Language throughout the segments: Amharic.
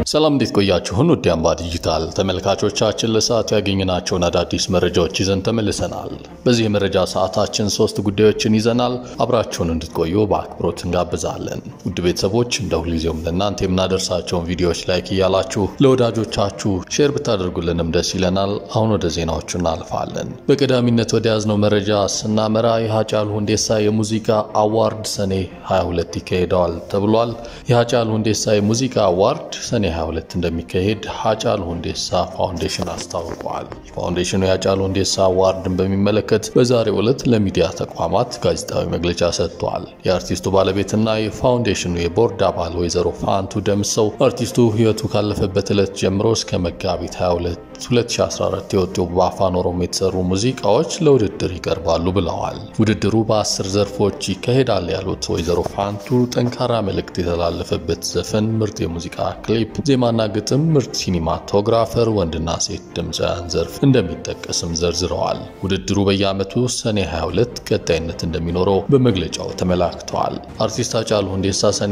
ሰላም እንዴት ቆያችሁን? ውድ አምባ ዲጂታል ተመልካቾቻችን ለሰዓቱ ያገኘናቸውን አዳዲስ መረጃዎች ይዘን ተመልሰናል። በዚህ የመረጃ ሰዓታችን ሶስት ጉዳዮችን ይዘናል። አብራችሁን እንድትቆዩ በአክብሮት እንጋብዛለን። ውድ ቤተሰቦች እንደ ሁልጊዜውም ለእናንተ የምናደርሳቸውን ቪዲዮዎች ላይክ እያላችሁ ለወዳጆቻችሁ ሼር ብታደርጉልንም ደስ ይለናል። አሁን ወደ ዜናዎቹ እናልፋለን። በቀዳሚነት ወደ ያዝነው መረጃ ስናመራ የሃጫሉ ሁንዴሳ የሙዚቃ አዋርድ ሰኔ 22 ይካሄደዋል ተብሏል። የሃጫሉ ሁንዴሳ የሙዚቃ አዋርድ ሰኔ 22 እንደሚካሄድ ሃጫሉ ሁንዴሳ ፋውንዴሽን አስታውቋል። ፋውንዴሽኑ የሃጫሉ ሁንዴሳ አዋርድን በሚመለከት በዛሬው ዕለት ለሚዲያ ተቋማት ጋዜጣዊ መግለጫ ሰጥቷል። የአርቲስቱ ባለቤትና የፋውንዴሽኑ የቦርድ አባል ወይዘሮ ፋንቱ ደምሰው አርቲስቱ ሕይወቱ ካለፈበት ዕለት ጀምሮ እስከ መጋቢት 22 2014 የወጡ በአፋን ኦሮሞ የተሰሩ ሙዚቃዎች ለውድድር ይቀርባሉ ብለዋል። ውድድሩ በአስር ዘርፎች ይካሄዳል ያሉት ወይዘሮ ፋንቱ ጠንካራ መልእክት የተላለፈበት ዘፈን፣ ምርጥ የሙዚቃ ክሊፕ፣ ዜማና ግጥም፣ ምርጥ ሲኒማቶግራፈር፣ ወንድና ሴት ድምፃውያን ዘርፍ እንደሚጠቀስም ዘርዝረዋል። ውድድሩ በየዓመቱ ሰኔ 22 ቀጣይነት እንደሚኖረው በመግለጫው ተመላክተዋል። አርቲስት ሃጫሉ ሁንዴሳ ሰኔ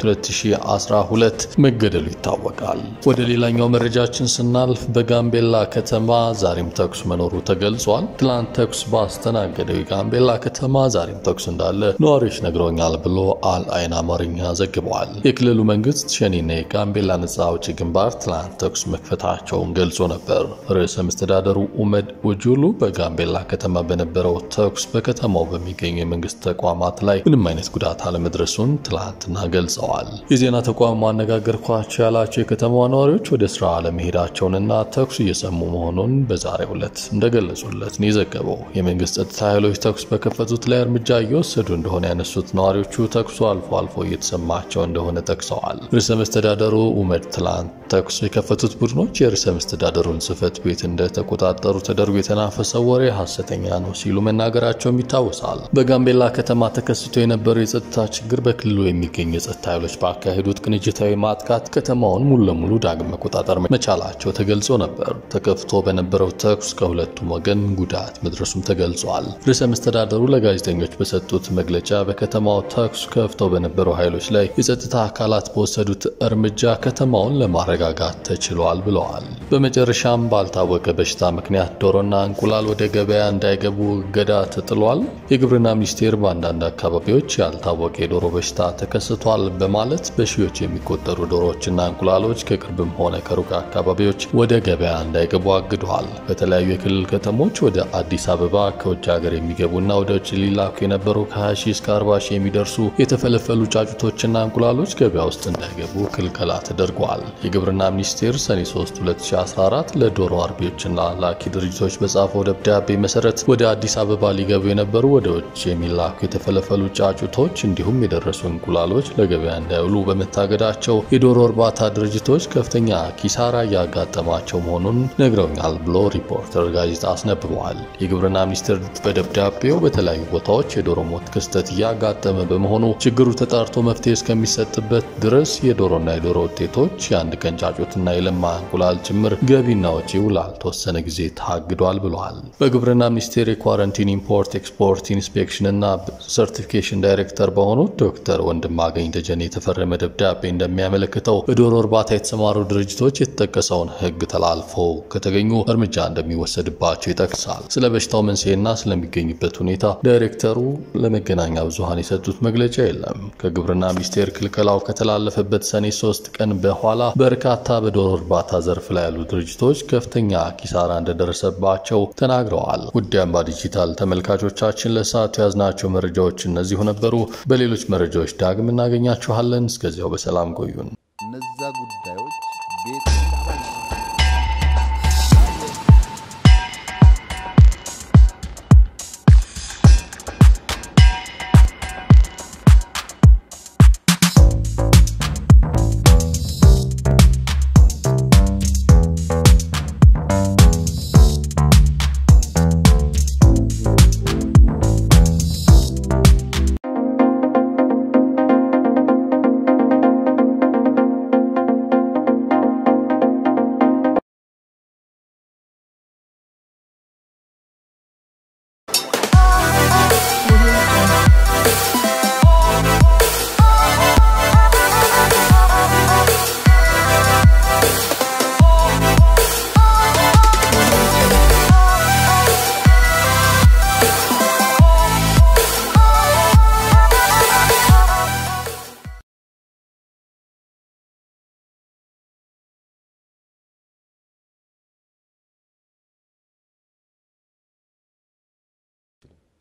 22 2012 መገደሉ ይታወቃል። ወደ ሌላኛው መረጃችን ስናልፍ በጋምቤላ ከተማ ዛሬም ተኩስ መኖሩ ተገልጿል። ትላንት ተኩስ ባስተናገደው የጋምቤላ ከተማ ዛሬም ተኩስ እንዳለ ነዋሪዎች ነግረውኛል ብሎ አል አይን አማርኛ ዘግበዋል። የክልሉ መንግስት ሸኔና የጋምቤላ ነጻ አውጪ ግንባር ትላንት ተኩስ መክፈታቸውን ገልጾ ነበር። ርዕሰ መስተዳደሩ ኡመድ ኡጁሉ በጋምቤላ ከተማ በነበረው ተኩስ በከተማው በሚገኙ የመንግስት ተቋማት ላይ ምንም አይነት ጉዳት አለመድረሱን ትላንትና ገልጸዋል። የዜና ተቋም ማነጋገርኳቸው ያላቸው የከተማዋ ነዋሪዎች ወደ ስራ አለመሄዳቸውንና ተኩስ እየሰሙ መሆኑን በዛሬው ዕለት እንደገለጹለት ነው የዘገበው። የመንግስት ጸጥታ ኃይሎች ተኩስ በከፈቱት ላይ እርምጃ እየወሰዱ እንደሆነ ያነሱት ነዋሪዎቹ ተኩሱ አልፎ አልፎ እየተሰማቸው እንደሆነ ጠቅሰዋል። ርዕሰ መስተዳደሩ ኡመድ ትላንት ተኩስ የከፈቱት ቡድኖች የርዕሰ መስተዳደሩን ጽህፈት ቤት እንደተቆጣጠሩ ተደርጎ የተናፈሰው ወሬ ሐሰተኛ ነው ሲሉ መናገራቸውም ይታወሳል። በጋምቤላ ከተማ ተከስቶ የነበረው የጸጥታ ችግር በክልሉ የሚገኙ የጸጥታ ኃይሎች ባካሄዱት ቅንጅታዊ ማጥቃት ከተማውን ሙሉ ለሙሉ ዳግም መቆጣጠር መቻላቸው ተገልጾ ነበር። ተከፍቶ በነበረው ተኩስ ከሁለቱም ወገን ጉዳት መድረሱም ተገልጿል። ርዕሰ መስተዳደሩ ለጋዜጠኞች በሰጡት መግለጫ በከተማው ተኩስ ከፍተው በነበሩ ኃይሎች ላይ የጸጥታ አካላት በወሰዱት እርምጃ ከተማውን ለማረጋጋት ተችሏል ብለዋል። በመጨረሻም ባልታወቀ በሽታ ምክንያት ዶሮና እንቁላል ወደ ገበያ እንዳይገቡ እገዳ ተጥሏል። የግብርና ሚኒስቴር በአንዳንድ አካባቢዎች ያልታወቀ የዶሮ በሽታ ተከስቷል በማለት በሺዎች የሚቆጠሩ ዶሮዎችና እንቁላሎች ከቅርብም ሆነ ከሩቅ አካባቢዎች ወደ ገበያ እንዳይገቡ አግዷል። በተለያዩ የክልል ከተሞች ወደ አዲስ አበባ ከውጭ ሀገር የሚገቡና ወደ ውጭ ሊላኩ የነበሩ ከ20 ሺህ እስከ 40 ሺህ የሚደርሱ የተፈለፈሉ ጫጩቶችና እንቁላሎች ገበያ ውስጥ እንዳይገቡ ክልከላ ተደርጓል። የግብርና ሚኒስቴር ሰኔ 3 2014 ለዶሮ አርቢዎችና ላኪ ድርጅቶች በጻፈው ደብዳቤ መሰረት ወደ አዲስ አበባ ሊገቡ የነበሩ ወደ ውጭ የሚላኩ የተፈለፈሉ ጫጩቶች እንዲሁም የደረሱ እንቁላሎች ለገበያ እንዳይውሉ በመታገዳቸው የዶሮ እርባታ ድርጅቶች ከፍተኛ ኪሳራ እያጋጠማቸው መሆኑን ነግረውኛል ብሎ ሪፖርተር ጋዜጣ አስነብበዋል። የግብርና ሚኒስቴር በደብዳቤው በተለያዩ ቦታዎች የዶሮ ሞት ክስተት እያጋጠመ በመሆኑ ችግሩ ተጣርቶ መፍትሄ እስከሚሰጥበት ድረስ የዶሮና የዶሮ ውጤቶች የአንድ ቀን ጫጩትና የለማ እንቁላል ጭምር ገቢና ወጪው ላልተወሰነ ጊዜ ታግዷል ብለዋል። በግብርና ሚኒስቴር የኳረንቲን ኢምፖርት ኤክስፖርት ኢንስፔክሽን እና ሰርቲፊኬሽን ዳይሬክተር በሆኑት ዶክተር ወንድማገኝ ደጀኔ የተፈረመ ደብዳቤ እንደሚያመለክተው በዶሮ እርባታ የተሰማሩ ድርጅቶች የተጠቀሰውን ሕግ ተላልፈው ከተገኙ እርምጃ እንደሚወሰድባቸው ይጠቅሳል። ስለ በሽታው መንስኤና ስለሚገኙበት ሁኔታ ዳይሬክተሩ ለመገናኛ ብዙኃን የሰጡት መግለጫ የለም። ከግብርና ሚኒስቴር ክልከላው ከተላለፈበት ሰኔ ሶስት ቀን በኋላ በርካታ በዶሮ እርባታ ዘርፍ ላይ ያሉ ድርጅቶች ከፍተኛ ኪሳራ እንደደረሰባቸው ተናግረዋል። ውድ አምባ ዲጂታል ተመልካቾቻችን ለሰዓቱ የያዝናቸው መረጃዎች እነዚሁ ነበሩ። በሌሎች መረጃዎች ዳግም እናገኛችኋለን። እስከዚያው በሰላም ቆዩን። እነዛ ጉዳዮች ቤት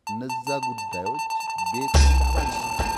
እነዛ ጉዳዮች ቤት